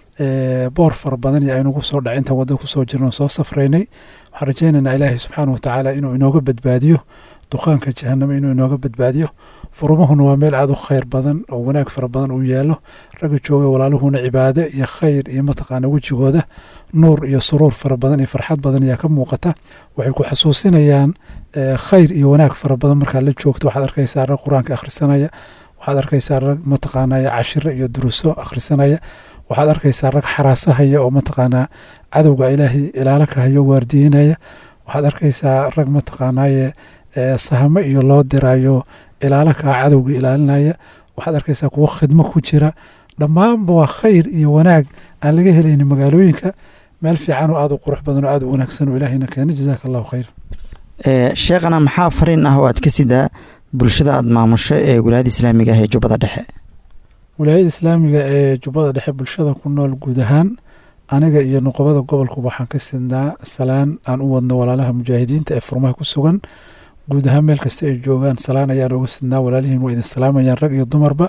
boor fara badan iyo aynugu soo dhaca intaan wadda kusoo jirno soo safraynay waxaan rajaynaynaa ilaahay subxaana watacaala inuu inooga badbaadiyo duqaanka jahanamo inuu inooga badbaadiyo furumahuna waa meel aada u khayr badan oo wanaag fara badan uu yeelo ragga jooga walaaluhuna cibaado iyo khayr iyo mataqaana wejigooda nuur iyo suruur fara badan iyo farxad badan ayaa ka muuqata waxay ku xasuusinayaan khayr iyo wanaag fara badan markaad la joogto waxaad arkaysaa rag qur-aanka akhrisanaya waxaad arkaysaa rag mataqaanaya cashiro iyo duruso akhrisanaya waxaad arkaysaa rag xaraasahaya oo mataqaanaa cadowga ilaahay ilaalo ka hayo waardiinaya waxaad arkaysaa rag mataqaanaye sahamo iyo loo dirayo ilaalo kaa cadowga ilaalinaya waxaad arkaysaa kuwo khidmo ku jira dhammaanba waa khayr iyo wanaag aan laga helaynin magaalooyinka meel fiican oo aada u qurux badan oo aada u wanaagsan oo ilaahayna keena jazaaka allahu khayr sheekhana maxaa fariin ah oo aad ka sidaa bulshada aada maamusho ee wilaayada islaamiga ah ee jubbada dhexe wilaayada islaamiga ee jubbada dhexe bulshada ku nool guud ahaan aniga iyo nuqobada gobolkuba waxaan ka sidnaa salaan aan u wadno walaalaha mujaahidiinta ee furmaha ku sugan guud ahaan meel kasta ay joogaan salaan ayaan uga sidnaa walaalihiin waa idin salaamayaan rag iyo dumarba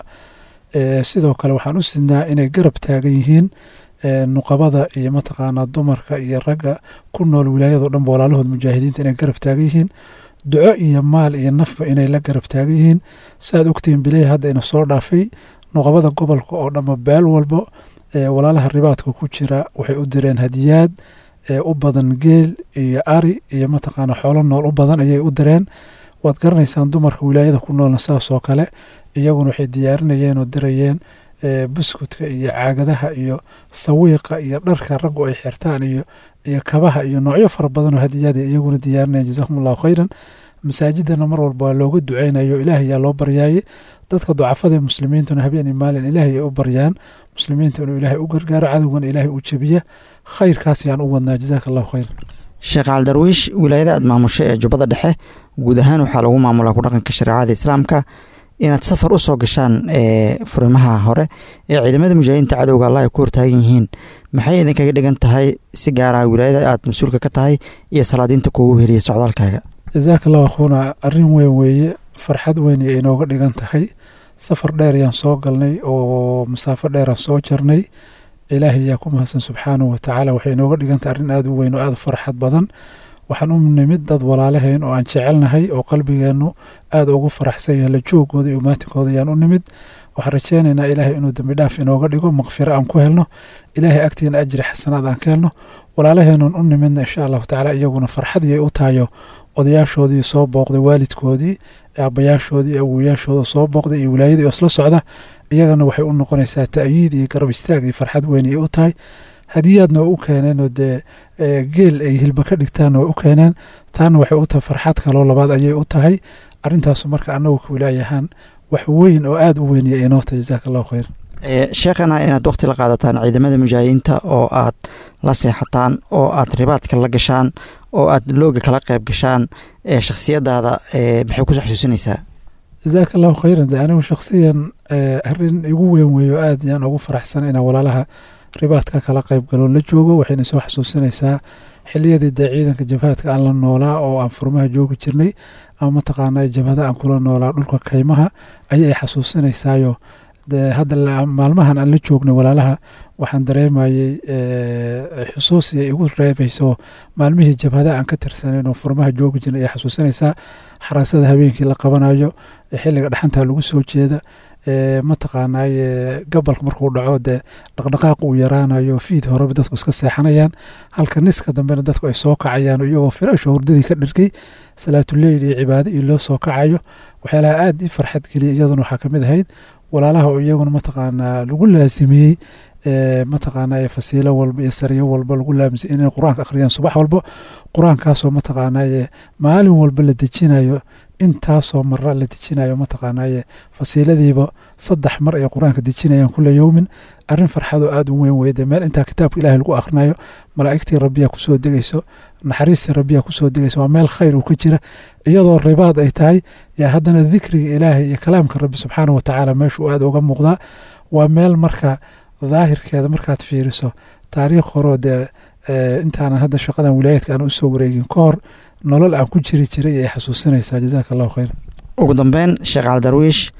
sidoo kale waxaan u sidnaa inay garab taagan yihiin nuqabada iyo mataqaanaa dumarka iyo ragga ku nool wilaayado dhanba walaalahood mujaahidiinta inay garab taagan yihiin duco iyo maal iyo nafba inay la garab taagan yihiin saaad ogtihiin biley hadda ina soo dhaafay nuqabada gobolka oo dhanba beel walbo walaalaha ribaadka ku jira waxay u direen hadiyaad u badan geel iyo ari iyo mataqaana xoolo nool u badan ayay u direen waad garanaysaan dumarka wilaayada ku noolna saasoo kale iyaguna waxay diyaarinayeen oo dirayeen buskudka iyo caagadaha iyo sawiiqa iyo dharka raggu ay xirtaan iyo iyo kabaha iyo noocyo fara badan oo hadiyaad iyaguna diyaarinayeen jazakum allahu khayran masaajidana mar walba waa looga duceynayo ilaahay yaa loo baryaayey dadka ducafada muslimiintuna habeen iyo maalin ilaahay ay u baryaan muslimiinta inuu ilaahay u gargaaro cadowgana ilaahay u jebiya khayrkaas yaan u wadnaa jazaaka allahu khayr sheekh caldarwiish wilaayada aad maamusho ee jubbada dhexe guud ahaan waxaa lagu maamulaa ku dhaqanka shareecada islaamka inaad safar u soo gashaan ee furimaha hore ee ciidamada mujaahidiinta cadowga allah ay ku hortaagan yihiin maxay idinkaga dhigan tahay si gaara wilaayada aad mas-uulka ka tahay iyo salaadiinta kuugu heliya socdaalkaaga jazaaka allahu akhuuna arrin weyn weeye farxad weyn iyo inooga dhigan tahay safar dheer ayaan soo galnay oo masaafo dheeraan soo jarnay ilaahay yaa ku mahadsan subxaanahu watacaala waxay inooga dhigantahay arrin aada u weyn oo aada u farxad badan waxaan u nimid dad walaalaheen oo aan jecelnahay oo qalbigeennu aada ugu faraxsan yahay la joogooda iyo umaatikooda ayaan u nimid waxaan rajeynaynaa ilaahay inuu dembi dhaaf inooga dhigo makfiro aan ku helno ilaahay agtiina ajri xasanaad aan ka helno walaalaheenun u nimidna insha allahu tacaala iyaguna farxadiyay u tahayo odayaashoodii soo booqday waalidkoodii aabayaashoodii awoyaashooda soo booqday iyo wilaayadii oo isla socda iyagana waxay u noqonaysaa ta'yiid iyo garab istaag iyo farxad weyn ay u tahay hadiyaadna waa u keeneen oo dee geel ay hilba ka dhigtaanna waa u keeneen taana waxay u tahay farxad kaloo labaad ayay u tahay arrintaasu marka annagu ka wilaayahaan wax weyn oo aada u weynaya inoo tahay jazaaka allahu khayr sheekhana inaad waqti la qaadataan ciidamada mujaahidiinta oo aad la seexataan oo aad ribaadka la gashaan oo aad looga kala qayb gashaan shakhsiyadaada maxay kusoo xasuusinaysaa jazaaka allahu khayran de anigu shakhsiyan arrin igu weyn weeyo aada yaan ugu faraxsan inaan walaalaha ribaadka kala qayb galo la joogo waxayna soo xasuusinaysaa xiliyadii dee ciidanka jabhaadka aan la noolaa oo aan furmaha joogi jirnay ama mataqaana jabhada aan kula noolaa dhulka kaymaha ayay xasuusinaysaayo de hadda maalmahan aan la joognay walaalaha waxaan dareemayey xusuus iyo igu reebayso maalmihii jabhada aan ka tirsanayn oo furmaha joogi jirnay ayay xasuusinaysaa xaraasada habeenkii la qabanayo xilliga dhaxanta lagu soo jeeda mataqaanaaye gobolka markuu dhaco dee dhaqdhaqaaq uu yaraanayo fiid horeba dadku iska seexanayaan halka niska dambena dadku ay soo kacayaan iyagoo firaasho hurdadii ka dhirkay salaatuleyl iyo cibaado iyo loo soo kacayo waxyaalaha aada i farxad geliya iyaduna waxaa kamid ahayd walaalaha oo iyaguna mataqaanaa lagu laasimiyey mataqaanaa fasiilo walba iyo sariyo walba lagu laamisay inay qur-aanka akhriyaan subax walba qur-aankaasoo mataqaanaaye maalin walba la dejinayo intaasoo mara la dejinayo mataqaanaaye fasiiladiiba saddex mar ay qur-aanka dejinayaan kula yowmin arrin farxadoo aada u weyn weyde meel intaa kitaabka ilahay lagu akhrinayo malaa'igtii rabbiyaa kusoo degayso naxariistii rabbiyaa kusoo degayso waa meel khayr uu ka jira iyadoo ribaad ay tahay yaa haddana dikriga ilaahay iyo kalaamka rabbi subxaana watacaala meeshuu aada uga muuqdaa waa meel marka daahirkeeda markaad fiiriso taariikh horoo dee intaanan hadda shaqadan wilaayadka aan usoo wareegin ka hor nolol aan ku jiri jiray ay xasuusinaysaa jazaaka allahu khayr ugu dambeyn sheekh caldarwiish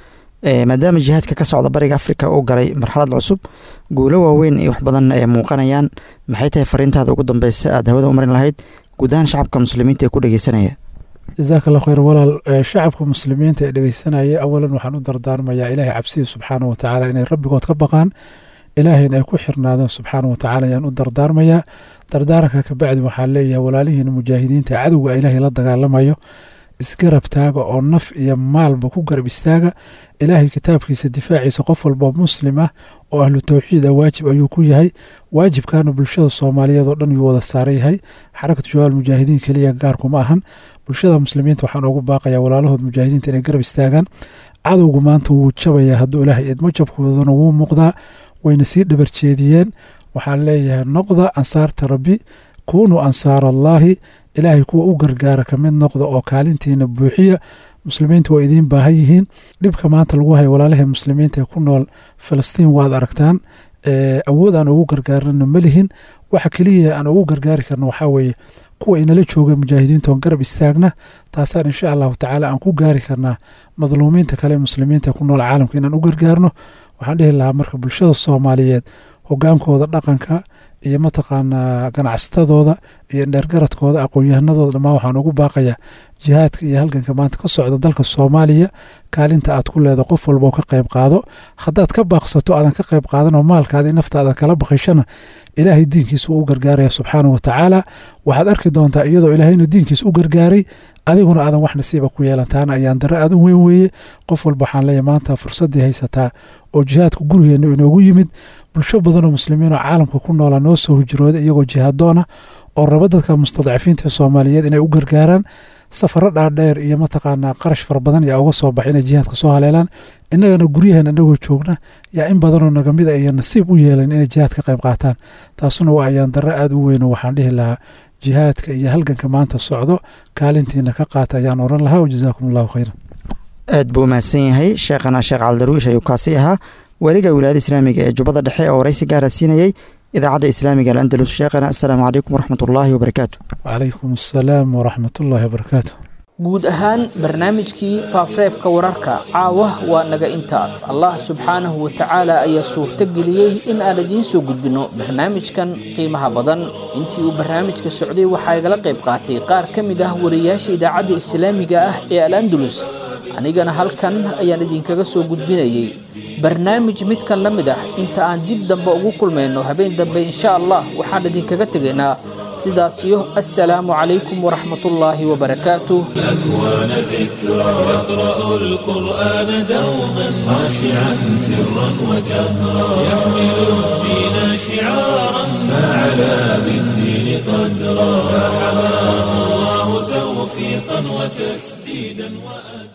maadaama jihaadka ka socda bariga afrika uu galay marxalad cusub guulo waaweyn iyo wax badanna ay muuqanayaan maxay tahay fariintaada ugu dambeysa aada hawada u marin lahayd guud ahaan shacabka muslimiinta ee ku dhegeysanaya jasaaka allah khayr walaal shacabka muslimiinta ee dhegeysanaya awalan waxaan u dardaarmayaa ilaahay cabsida subxaana wa tacaala inay rabbigood ka baqaan ilaahayna ay ku xirnaadaan subxaana wa tacaala ayaan u dardaarmayaa dardaaranka kabacdi waxaan leeyahay walaalihiina mujaahidiinta cadowga ilaahay la dagaalamayo isgarab taaga oo naf iyo maalba ku garab istaaga ilaahay kitaabkiisa difaaciisa qof walba muslim ah oo ahlu towxiid ah waajib ayuu ku yahay waajibkaana bulshada soomaaliyeed oo dhan yuu wada saaran yahay xarakatu shabaal mujaahidiin keliya gaarkuma ahan bulshada muslimiinta waxaan ugu baaqayaa walaalahood mujaahidiinta inay garab istaagaan cadowgu maanta wuu jabayaa hadduu ilaahay idmo jabkoodana wuu muuqdaa wayna sii dhabarjeediyeen waxaan leeyahay noqda ansaarta rabbi kuunuu ansaar allaahi ilaahay kuwa u gargaara ka mid noqda oo kaalintiina buuxiya muslimiinta waa idiin baahan yihiin dhibka maanta lagu hayo walaalahii muslimiinta ee ku nool falastiin waad aragtaan awood aan ugu gargaarnana ma lihin waxa keliya aan ugu gargaari karno waxaa weeye kuwa inala jooga mujaahidiinta oon garab istaagna taasaan insha allahu tacaala aan ku gaari karnaa madluumiinta kale muslimiinta ee ku nool caalamka inaan u gargaarno waxaan dhihi lahaa marka bulshada soomaaliyeed hogaankooda dhaqanka iyo mataqaanaa ganacsatadooda iyo dheergaradkooda aqoon-yahanadooda dhammaan waxaan ugu baaqayaa jihaadka iyo halganka maanta ka socda dalka soomaaliya kaalinta aad ku leeda qof walba oo ka qayb qaado haddaad ka baaqsato aadan ka qayb qaadan oo maalkaadii naftaada kala baqishana ilaahay diinkiisa uu u gargaaraya subxaana wa tacaala waxaad arki doontaa iyadoo ilaahayna diinkiisa u gargaaray adiguna aadan wax nasiiba ku yeelantaana ayaan dare aad u weyn weeye qof walba waxaan leeyahy maanta fursaddii haysataa oo jihaadka gurigeenna inoogu yimid bulsho badanoo muslimiin oo caalamka ku noolaa noo soo hujrooda iyagoo jihaadoona oo raba dadka mustadcafiinta ee soomaaliyeed inay u gargaaraan safaro dhaadheer iyo mataqaanaa qarash fara badan yaa uga soo baxay inay jihaadka soo haleelaan innagana guryaheena inagoo joogna yaa in badanoo nagamid a iyo nasiib u yeelan inay jihaad ka qayb qaataan taasuna waa ayaan darre aada u weyn oo waxaan dhihi lahaa jihaadka iyo halganka maanta socdo kaalintiina ka qaata ayaan oran lahaa wajazaakum allahu khayran aad buu umahadsan yahay sheekhana sheekh caldarwiish ayuu kaasi ahaa weliga wilaayada islaamiga ee jubbada dhexe oo waraysi gaara siinayey idaacadda islaamiga alandalus sheekhana assalaamu calaykum waraxmat ullaahi wabarakaatu wacalaykum assalaam waraxmatullaahi wabarakaatu guud ahaan barnaamijkii faafareebka wararka caawa waa naga intaas allah subxaanahu wa tacaala ayaa suurto geliyey in aan idiin soo gudbinno barnaamijkan qiimaha badan intii uu barnaamijka socday waxaa igala qayb qaatay qaar ka mid ah wariyaasha idaacadda islaamiga ah ee al andalus anigana halkan ayaan idinkaga soo gudbinayey barnaamij midkan la mid ah inta aan dib dambe ugu kulmayno habeen dambe insha allah waxaan idinkaga tegaynaa sidaasiyo assalaamu calaykum waraxmatullaahi wabarakaatuh الأكوان ذكرى يقرأ القرآن دوما خاشعا سرا وجهرا يحمل الدين شعارا فعلى بالدين قدرا فحماه الله توفيقا وتسديدا وأجرا